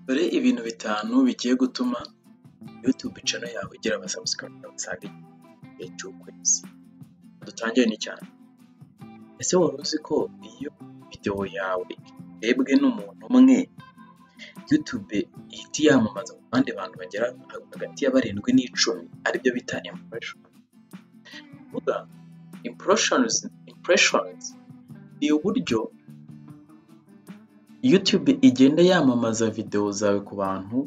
Dore ibintu bitanu bigiye gutuma yutube cano yawe igira abasabusikarayiba basaga igihumbi cy'ukwezi. Dutangire n'icya mbere, ese wari uzi ko iyo videwo yawe irebwe n'umuntu umwe, yutube ihita iyamamaza ku bandi bantu bagera hagati ya barindwi n'icumi, aribyo bita impureshoni? Ni ukuvuga impureshonizi ni uburyo yutube igenda yamamaza videwo zawe ku bantu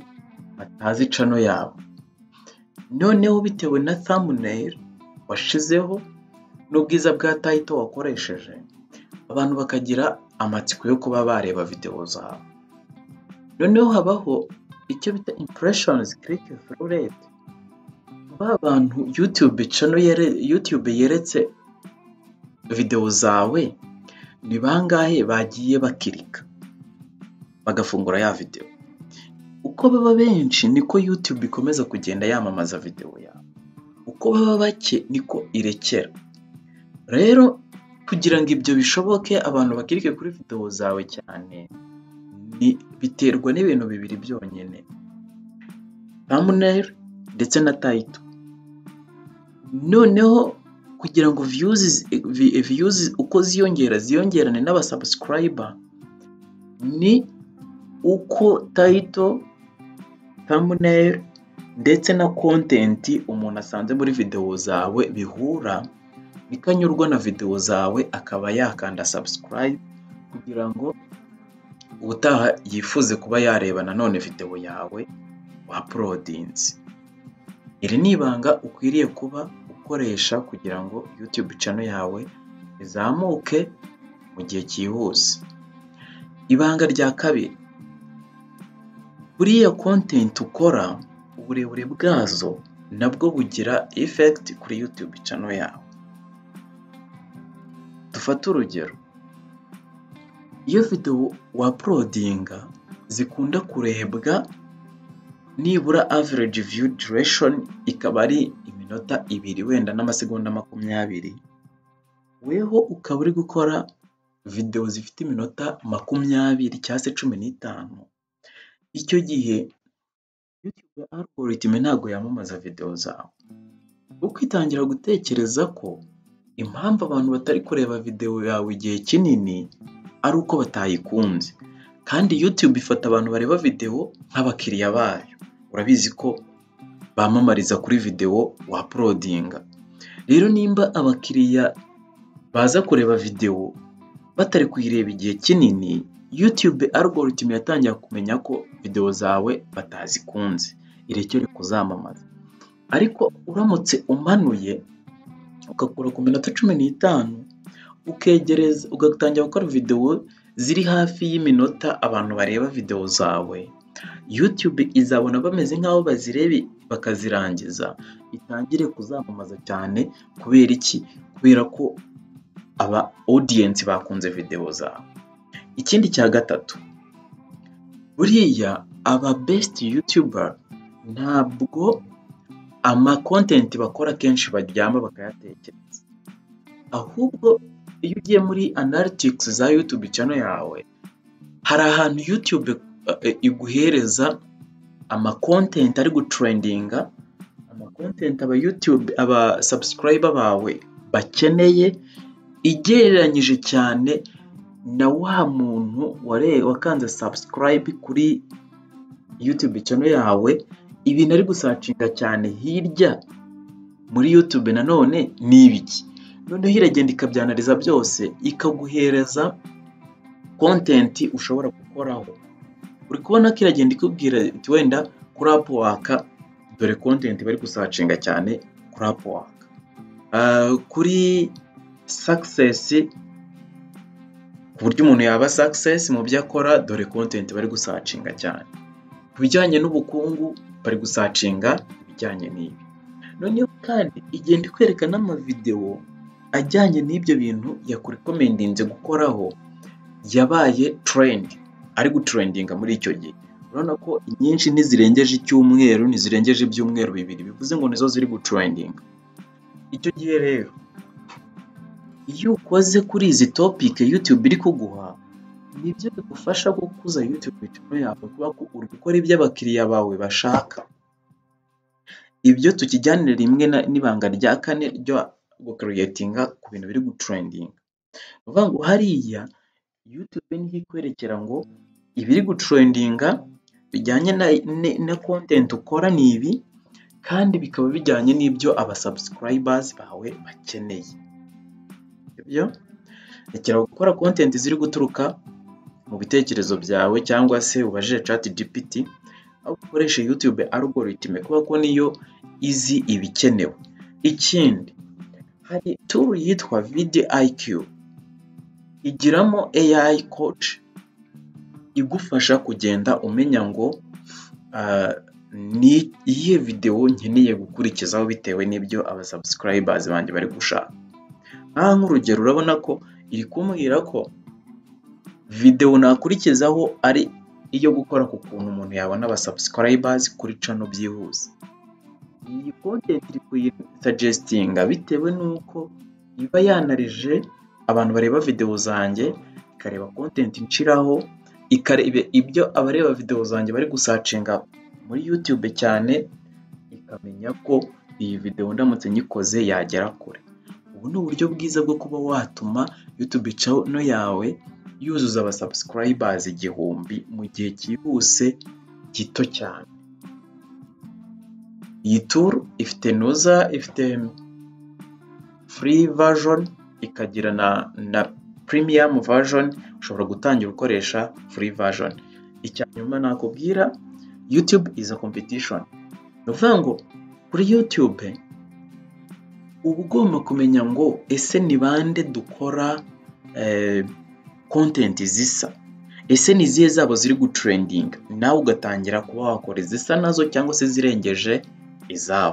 batazi cano yawe. Noneho bitewe na thamuneyili washyizeho n'ubwiza bwa tayito wakoresheje, abantu bakagira amatsiko yo kuba bareba videwo zawe. Noneho habaho icyo bita impureshonizi kirike thuru reti, ba bantu yutube yeretse videwo zawe ni bangahe bagiye bakirika bagafungura ya videwo? Uko baba benshi niko yutube ikomeza kugenda yamamaza videwo yawe, uko baba bake niko irekera. Rero kugira ngo ibyo bishoboke abantu bakirike kuri videwo zawe cyane, biterwa n'ibintu bibiri byonyine, thamuneyili ndetse na tayito. Noneho kugira ngo viyuzi uko ziyongera ziyongerane n'abasabusikarayiba, ni uko tayito, thamuneyili ndetse na kontenti umuntu asanze muri videwo zawe bihura, niko anyurwa na videwo zawe akaba yakanda sabusikarayibe kugira ngo ubutaha yifuze kuba yareba nanone videwo yawe waporodinze. Iri ni ibanga ukwiriye kuba ukoresha kugira ngo yutube cano yawe izamuke mu gihe cyihuse. Ibanga rya kabiri, buriya kontenti ukora uburebure bwazo nabwo bugira efekiti kuri yutube cano yawe. Dufate urugero, iyo videwo waporodinga zikunda kurebwa nibura avereji viyu dureshoni ikaba ari iminota ibiri wenda n'amasegonda makumyabiri, weho ukaba uri gukora videwo zifite iminota makumyabiri cyangwa se cumi n'itanu, icyo gihe yutube agoritime ntabwo yamamaza videwo zawe, kuko itangira gutekereza ko impamvu abantu batari kureba videwo yawe igihe kinini ari uko batayikunze, kandi yutube ifata abantu bareba videwo nk'abakiriya bayo. Urabizi ko bamamariza kuri videwo waporodinga, rero nimba abakiriya baza kureba videwo batari kuyireba igihe kinini, yutube agoritime yatangira kumenya ko videwo zawe batazikunze, irekere kuzamamaza. Ariko uramutse umanuye ugakora ku minota cumi n'itanu, ukegereza ugatangira gukora videwo ziri hafi y'iminota abantu bareba videwo zawe, yutube izabona bameze nk'aho bazireba bakazirangiza, itangire kuzamamaza cyane kubera iki? Kubera ko aba odiyensi bakunze videwo zawe. Ikindi cya gatatu, buriya aba besiti yutuba ntabwo amakontenti bakora akenshi baryama bakayatekereza, ahubwo iyo ugiye muri analitikisi za yutube cano yawe, hari ahantu yutube iguhereza amakontenti ari guterendinga, amakontenti abasabusikarayiba bawe bakeneye, igereranyije cyane na wa muntu wakanze sabusikarayibe kuri yutube cano yawe, ibintu ari gusacinga cyane hirya muri yutube nanone ni ibiki? Noneho iragenda ikabyanariza byose, ikaguhereza kontenti ushobora gukoraho. Uri kubona ko iragenda ikubwira iti wenda kuri apu waka dore kontenti bari gusacinga cyane kuri apu waka, kuri sakisesi ku buryo umuntu yaba sakisesi mu byo akora dore kontenti bari gusacinga cyane, ku bijyanye n'ubukungu bari gusacinga ibijyanye n'ibi. Noneho kandi igenda ikwereka n'amavidewo ajyanye n'ibyo bintu yakurikomentinze gukoraho, yabaye terendi ari guterendinga muri icyo gihe. Urabona ko inyinshi ntizirengeje icyumweru, ntizirengeje ibyumweru bibiri, bivuze ngo nizo ziri guterendinga. Icyo gihe rero iyo ukoze kuri izi topike yutube iri kuguha, nibyo bigufasha gukuza YouTube channel yawe kubera ko uri gukora ibyo abakiriya bawe bashaka. Ibyo tukijyanire rimwe n'ibanga rya kane ryo gukereyitinga ku bintu biri gutrendinga. Ni ukuvuga ngo hariya YouTube niho ikwerekera ngo ibiri gutrendinga bijyanye na kontenti ukora ni ibi kandi bikaba bijyanye n'ibyo abasabusikayibazi bawe bakeneye. Sibyo? Rekera gukora kontenti ziri guturuka mu bitekerezo byawe cyangwa se ubajije chat GPT, ahubwo ukoreshe YouTube algorithm kubera ko niyo izi ibikenewe. Ikindi hari tool yitwa VDIQ igiramo AI coach igufasha kugenda umenya ngo ni iyihe videwo nkeneye gukurikizaho bitewe n'ibyo abasabusikayibazi banjye bari gushaka. Aha nk'urugero urabona ko iri kumbwira ko videwo nakurikizaho ari iyo gukora ku kuntu umuntu yabona abasabusikayibazi kuri cano byihuse. Iyi kontenti iri kuyisajestinga bitewe n'uko iba yanareje abantu bareba videwo zanjye, ikareba kontenti nshiraho, ikareba ibyo abareba videwo zanjye bari gusacinga muri YouTube cyane, ikamenya ko iyi videwo ndamutse nyikoze yagera kure. Ubu ni uburyo bwiza bwo kuba watuma YouTube channel yawe yuzuza abasabusikayibazi igihumbi mu gihe cyihuse gito cyane. Iyi tool ifite noza, ifite free version, ikagira na premium version, ushobora gutangira ukoresha free version. Icya nyuma nakubwira YouTube is a competition. Ni ukuvuga ngo kuri YouTube uba ugomba kumenya ngo ese ni bande dukora kontenti zisa? Ese ni izihe zabo ziri gutrendinga? Nawe ugatangira kuba wakora izisa nazo cyangwa se izirengeje izabo.